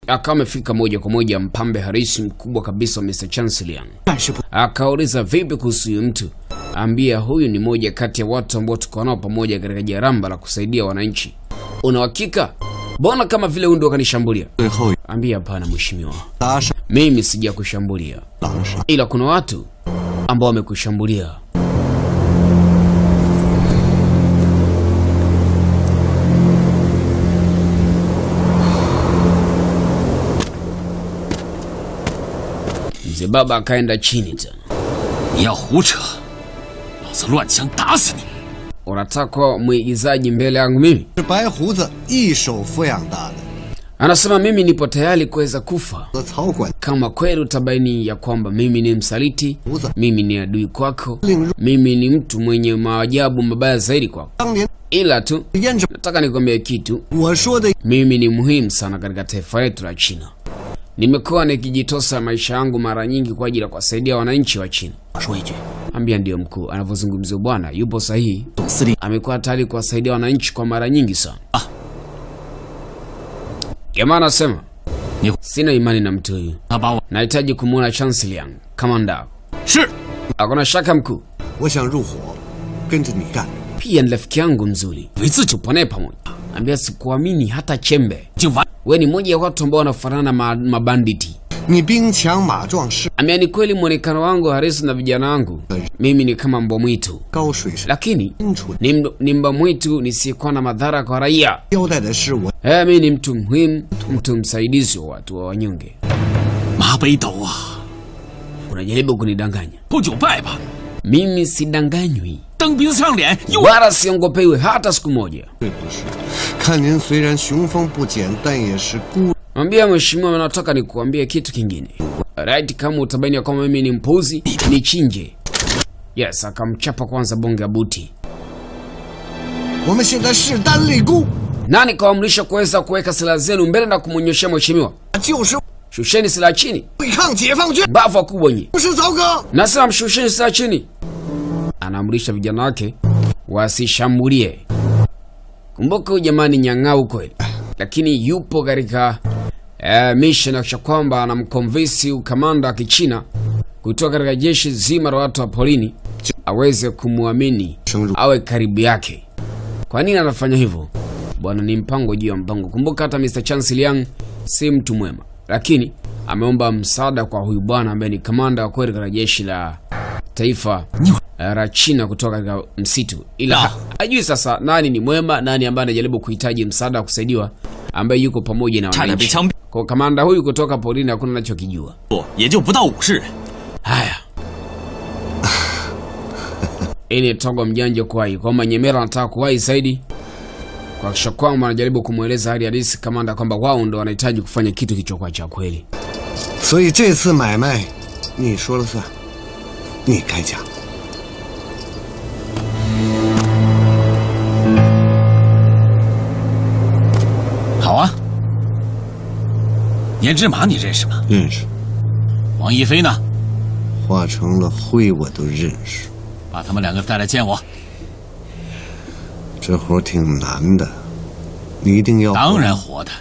akawa amefika moja kwa moja mpambe harisi mkubwa kabisa wa Mr. Chancellor. 但是不 Akauliza vipi kuhusu huyu mtu, ambia huyu ni moja kati ya watu ambao tuko nao pamoja katika jaramba la kusaidia wananchi. Una uhakika? Mbona kama vile huyu ndo kanishambulia? 最后 Ambia hapana, mheshimiwa, 搭上 mimi sija kushambulia, 狼杀， ila kuna watu ambao wamekushambulia. Mzee baba akaenda chini tena. 你要胡扯，老子乱枪打死你！ Unataka mwigizaji mbele yangu mimi? 是白胡子一手抚养大的。 Anasema mimi nipo tayari kuweza kufa 和曹管 kama kweli utabaini ya kwamba mimi ni msaliti, Uza. mimi ni adui kwako, 令入 mimi ni mtu mwenye maajabu mabaya zaidi kwako. 当年 Ila tu 验证 nataka nikwambie kitu, 我说的 mimi ni muhimu sana katika taifa letu la China. Nimekuwa nikijitosa maisha yangu mara nyingi kwa ajili ya kuwasaidia wananchi wa China. 我说一句， Ambia ndiyo mkuu, anavyozungumzia bwana yupo sahihi. 总司令 amekuwa tayari kuwasaidia wananchi kwa mara nyingi sana. Jamaa anasema Ni- sina imani na mtu huyu, 他把我 nahitaji kumwona Chancellor kamanda. 是 Hakuna shaka mkuu, 我想入伙，跟着你干。 pia ni rafiki yangu mzuri, 为自己 tupo naye pamoja. Ambia sikuamini hata chembe, 就完。 we ni moja ya watu ambao wanafanana na ma, mabanditi. 你兵强马壮，是 Ambia ni kweli mwonekano wangu harisi na vijana wangu, mimi ni kama mbwa mwitu, 高水深 lakini 清楚。 ni, mb- ni mbwa mwitu nisiyekuwa na madhara kwa raia. 交代的是我 Eh, mimi ni mtu muhimu, mtu msaidizi wa watu wa wanyonge. 马北斗啊， Unajaribu kunidanganya? 不久拜吧， Mimi sidanganywi 蹬鼻子上脸又 wala siongopewi hata siku moja. 对不是。看您虽然雄风不减，但也是孤 Mwambia mheshimiwa, nataka nikuambie kitu kingine. Right, kama utabaini ya kwamba mimi ni mpuzi, nichinje. Yes, akamchapa kwanza bonge ya buti. 我们现在势单力孤， Nani kawaamrisha kuweza kuweka silaha zenu mbele na kumwonyeshea mheshimiwa? 就是 Shusheni silaha chini, 对抗解放军。 bavu wakubwa nyi. 不是曹哥， Nasema mshusheni silaha chini. Anaamrisha vijana wake wasishambulie. Kumbuka huyu jamani nyang'au kweli, lakini yupo katika eh, mission ya kuhakikisha kwamba anamkonvinsi ukamanda wa Kichina kutoka katika jeshi zima la watu wa polini aweze kumwamini awe karibu yake. Kwa nini anafanya hivyo? Bwana, ni mpango juu ya mpango. Kumbuka hata Mr. Chancellor Yang si mtu mwema, lakini ameomba msaada kwa huyu bwana ambaye ni kamanda wa kweli katika jeshi la taifa eh, la China kutoka katika msitu, ila ha- hajui sasa nani ni mwema, nani ambaye anajaribu kuhitaji msaada wa kusaidiwa, ambaye yuko pamoja na 差点被 wananchi. 枪毙， Kwa kamanda huyu kutoka porini hakuna anachokijua. 也就不到五十人。 Haya, hii ni togo mjanja kuwahi kwamba Nyemera anataka kuwahi zaidi kuhakikisha kwamba anajaribu kumweleza hali halisi kamanda kwamba wao ndo wanahitaji kufanya kitu kilichokuwa cha kweli. 所以这次买卖你说了算，你开价。 好啊，颜志马你认识吗？ 认识， 王一飞呢？ 化成了灰我都认识。 把他们两个带来见我。 这活挺难的，你一定要。 当然活的，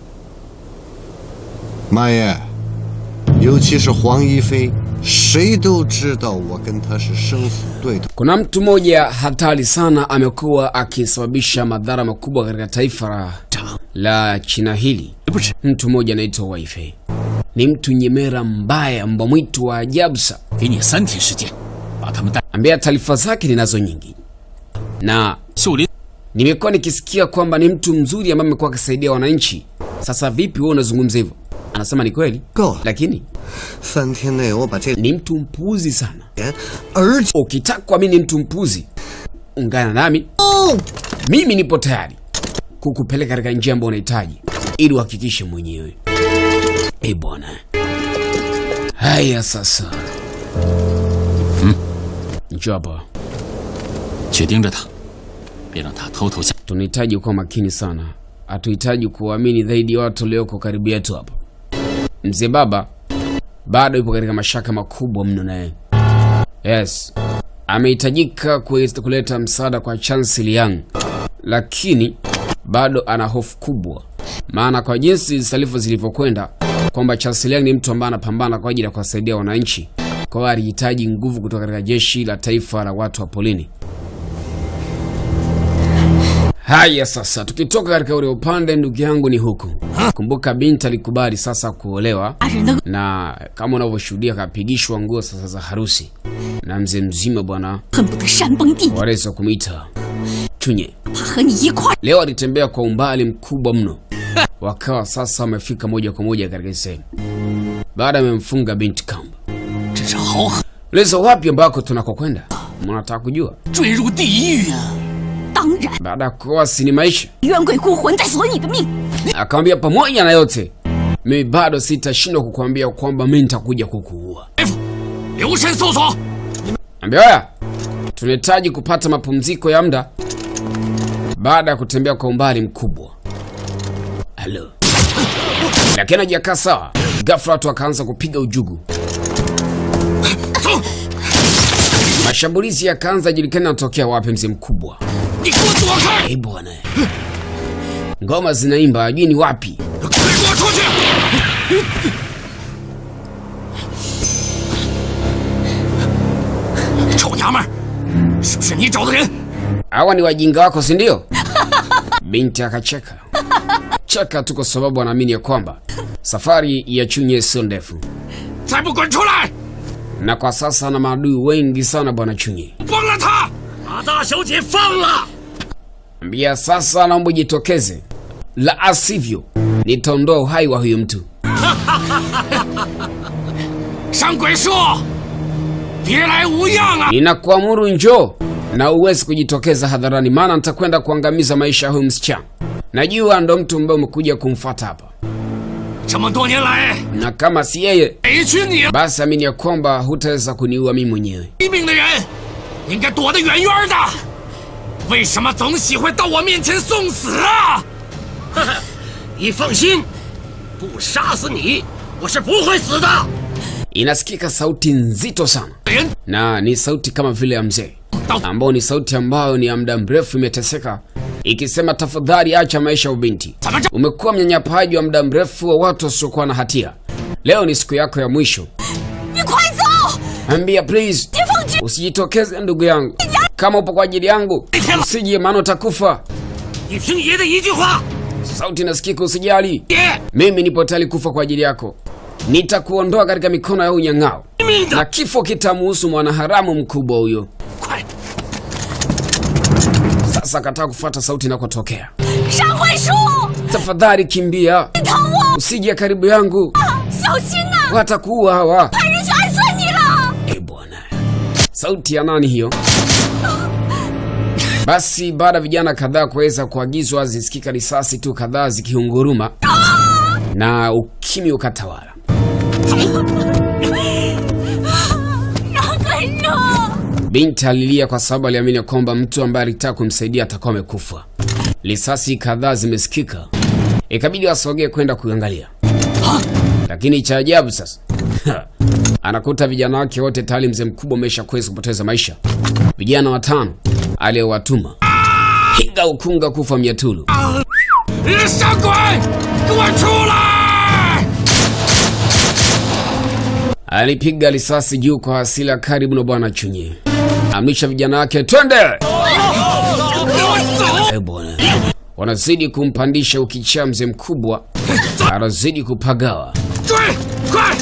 妈耶，尤其是黄一飞，谁都知道我跟他是生死对头。 Kuna mtu mmoja hatari sana amekuwa akisababisha madhara makubwa katika taifa la, la China hili. 不是 Mtu mmoja anaitwa Waife, ni mtu nyemera mbaya, mbwa mwitu wa ajabu sana. 给你三天时间，把他们带 Ambia taarifa zake ninazo nyingi na 秀林。 nimekuwa nikisikia kwamba ni mtu mzuri ambaye amekuwa akisaidia wananchi. Sasa vipi wewe unazungumza hivyo? Anasema ni kweli, 够了， lakini 三天内我把这 ni mtu mpuzi sana. 钱，而且 Ukitaka kuamini ni mtu mpuzi, ungana nami, 哦， mimi nipo tayari kukupeleka katika njia ambayo unahitaji ili uhakikishe mwenyewe. Eh bwana, haya sasa, njoo hapa. 去盯着他，别让他偷偷下。 tunahitaji kuwa makini sana, hatuhitaji kuwaamini zaidi watu walioko karibu yetu hapa. Mzee baba bado yupo katika mashaka makubwa mno naye. Yes, amehitajika kuweza kuleta msaada kwa Chancellor Yang, lakini bado ana hofu kubwa maana kwa jinsi taarifa zilivyokwenda kwamba Charles Liang ni mtu ambaye anapambana kwa ajili ya kuwasaidia wananchi, kwa hiyo alihitaji nguvu kutoka katika jeshi la taifa la watu wa polini. Haya, sasa tukitoka katika ule upande, ndugu yangu, ni huku. Kumbuka binti alikubali sasa kuolewa, 大人的 na kama unavyoshuhudia kapigishwa nguo sasa za harusi na mzee mzima bwana 恨不得山崩地裂， waweza kumwita Chunye. 他和你一块儿 Leo alitembea kwa umbali mkubwa mno, wakawa sasa wamefika moja kwa moja katika sehemu baada amemfunga binti kamba. 真是好狠， Leza wapi ambako tunakokwenda? Mnataka kujua? 坠入地狱啊！ 当然， Baada ya kuoa si ni maisha, 冤鬼孤魂在索你的命。 akamwambia pamoja na yote, mimi bado sitashindwa kukuambia kwamba mimi nitakuja kukuua. 大夫，留神搜索。 Ambia haya, tunahitaji kupata mapumziko ya muda baada ya kutembea kwa umbali mkubwa. Halo, lakini hajakaa sawa. Ghafla watu wakaanza kupiga ujugu, 走， mashambulizi yakaanza, julikana yanatokea wapi. Mzee mkubwa, 你给我躲开！ eh bwana, ngoma zinaimba, ajui ni wapi. 快给我出去！臭娘们儿，是不是你找的人？ Hawa ni wajinga wako, si ndio? Binti akacheka cheka tu, kwa sababu anaamini ya kwamba safari ya Chunye sio ndefu, 再不滚出来， na kwa sasa ana maadui wengi sana bwana Chunye. 放了他！把大小姐放了！ Ambia sasa, naomba ujitokeze, la asivyo nitaondoa uhai wa huyu mtu. 山鬼树，别来无恙啊！ Ninakuamuru njoo, na uwezi kujitokeza hadharani, maana nitakwenda kuangamiza maisha ya huyu msichana. Najua ndo mtu ambaye umekuja kumfuata hapa, 这么多年来， na kama si yeye, 委屈你了。 basi amini ya kwamba hutaweza kuniua mimi mwenyewe. 一命的人应该躲得远远的，为什么总喜欢到我面前送死啊？你放心，不杀死你，我是不会死的。 Inasikika sauti nzito sana, 人 na ni sauti kama vile ya mzee, 到 ambao ni sauti ambayo ni ya muda mrefu imeteseka, ikisema tafadhali acha maisha ya ubinti. 怎么着？ Umekuwa mnyanyapaji wa muda mrefu wa watu wasiokuwa na hatia. Leo ni siku yako ya mwisho. 你快走！ Ambia please, 解放军， usijitokeze ndugu yangu. Kama upo kwa ajili yangu, usije, maana utakufa. 你听爷的一句话， Sauti inasikika, usijali. 爷 Mimi nipo tayari kufa kwa ajili yako. Nitakuondoa katika mikono ya unyang'ao, 命 na 的， kifo kitamuhusu mwanaharamu mkubwa huyo. 快！ Sasa kataa kufuata sauti inakotokea. 山槐树， Tafadhali kimbia, 你疼我， usije karibu yangu, 小心呐、 watakuua hawa. 派人去暗算你了。 Eh bwana, sauti ya nani hiyo? Basi baada ya vijana kadhaa kuweza kuagizwa, zisikika risasi tu kadhaa zikiunguruma na ukimya ukatawala. 山槐树， Binti alilia kwa sababu aliamini kwamba mtu ambaye alitaka kumsaidia atakuwa amekufa. Risasi kadhaa zimesikika, ikabidi wasogee kwenda kuangalia, lakini cha ajabu sasa anakuta vijana wake wote tayari mzee mkubwa amesha kuweza kupoteza maisha. Vijana watano aliyowatuma hinga ukunga kufa miatulu. 山鬼，给我出来！ Alipiga risasi juu kwa hasira karibu na bwana Chunye, amrisha vijana wake twende. 给我走！ Eh bwana, wanazidi kumpandisha ukichaa. Mzee mkubwa anazidi kupagawa. 追，快！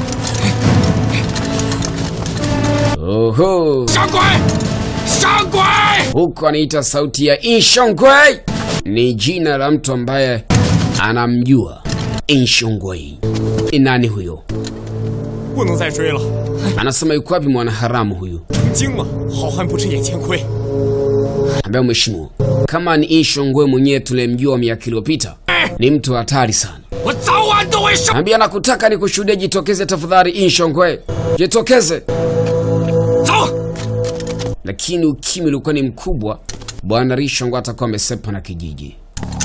Oho, 山鬼，山鬼！ huko anaita sauti ya Inshongwei, ni jina la mtu ambaye anamjua Inshongwei. Ni nani huyo? 不能再追了， Anasema yuko wapi mwanaharamu huyu 惊了！好汉不吃眼前亏。 ambaye mheshimiwa, kama ni Inshongwei mwenyewe tulemjua miaka iliyopita, ni mtu hatari sana. 我早晚都会上。 Ambia nakutaka nikushuhudie, jitokeze tafadhali, Inshongwe, jitokeze. 走， Lakini ukimya ulikuwa ni mkubwa, bwana Rishongwe atakuwa amesepa na kijiji.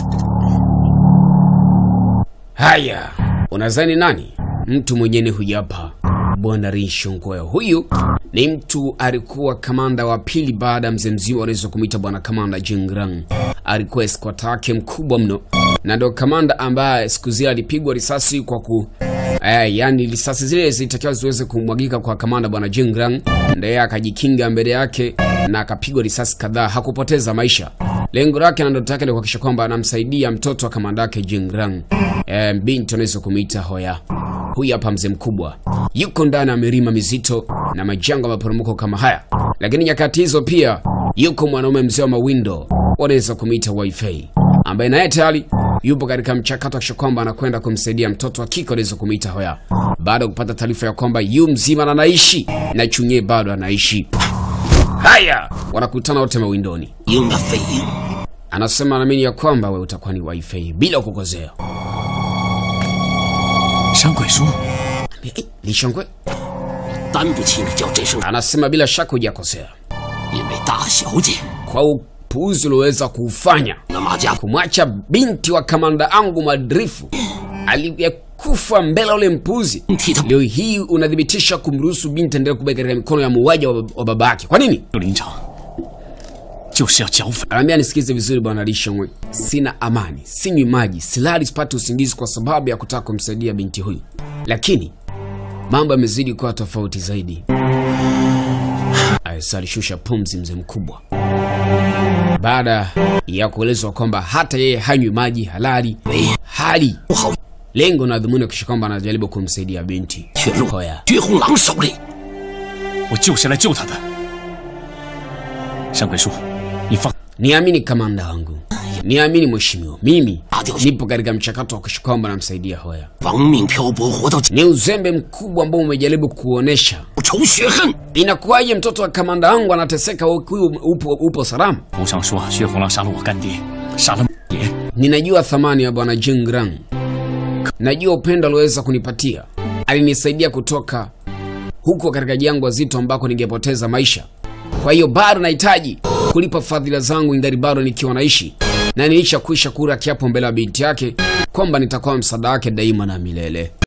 Haya, unadhani nani? Mtu mwenyewe huyu hapa, bwana Rishongwe. Huyu ni mtu alikuwa kamanda wa pili baada ya mzee mzima waliweza kumwita bwana kamanda Jingrang. Alikuwa escort yake mkubwa mno, na ndo kamanda ambaye siku zile alipigwa risasi kwa ku eh, yani risasi zile zilitakiwa ziweze kumwagika kwa kamanda bwana Jingrang, ndiye akajikinga mbele yake na akapigwa risasi kadhaa, hakupoteza maisha. Lengo lake na ndoto yake ni kuhakikisha kwamba anamsaidia mtoto wa kamanda yake Jingrang, eh, binti anaweza kumuita Hoya. Huyu hapa mzee mkubwa yuko ndani ya milima mizito na majanga ya maporomoko kama haya, lakini nyakati hizo pia yuko mwanaume mzee wa mawindo, wanaweza kumwita Wifi, ambaye naye tayari yupo katika mchakato wa kwamba anakwenda kumsaidia mtoto wa kike anaweza kumwita Hoya, baada ya kupata taarifa ya kwamba yu mzima na anaishi na Chunye bado anaishi. Haya, wanakutana wote mawindoni. 鹰的飞鹰， Anasema anaamini ya kwamba wewe utakuwa ni Wifi bila kukozea. 山鬼叔， Eh, Li Shangwe 担不起你叫这声， anasema bila shaka hujakosea 因为大小姐 kwa upuuzi ulioweza kuufanya 那马家 kumwacha binti wa kamanda angu madrifu aliyekufa mbele ya ule mpuzi. 替他 Leo hii unathibitisha kumruhusu binti endelee kubaki katika mikono ya muuaji wa, wa baba yake. Kwa nini? 刘林长，就是要剿匪。 Anaambia nisikize vizuri bwana Lishongwe, sina amani, sinywi maji, silali, sipati usingizi kwa sababu ya kutaka kumsaidia binti huyu, lakini mambo yamezidi kuwa tofauti zaidi. Aisa alishusha pumzi mzee mkubwa baada ya kuelezwa kwamba hata yeye hanywi maji halali hali 不好， lengo na dhumuni kisha kwamba anajaribu kumsaidia binti 却落 Hoya. 绝红狼手里。 我就是来救他的。山鬼叔，你放， Niamini kamanda wangu, niamini mheshimiwa, mimi nipo katika mchakato wa kisha kwamba namsaidia Hoya. 亡命漂泊，活到 Ni uzembe mkubwa ambao umejaribu kuonesha. 仇雪恨， Inakuwaje mtoto wa kamanda wangu anateseka huku upo, upo salama? 府上说血红狼杀了我干爹，杀了爷， Ninajua thamani ya bwana Jingrang, najua upendo alioweza kunipatia. Alinisaidia kutoka huko katika jangwa zito ambako ningepoteza maisha. Kwa hiyo bado nahitaji kulipa fadhila zangu ingali bado nikiwa naishi, na nilishakwisha kura kiapo mbele ya binti yake kwamba nitakuwa msaada wake daima na milele.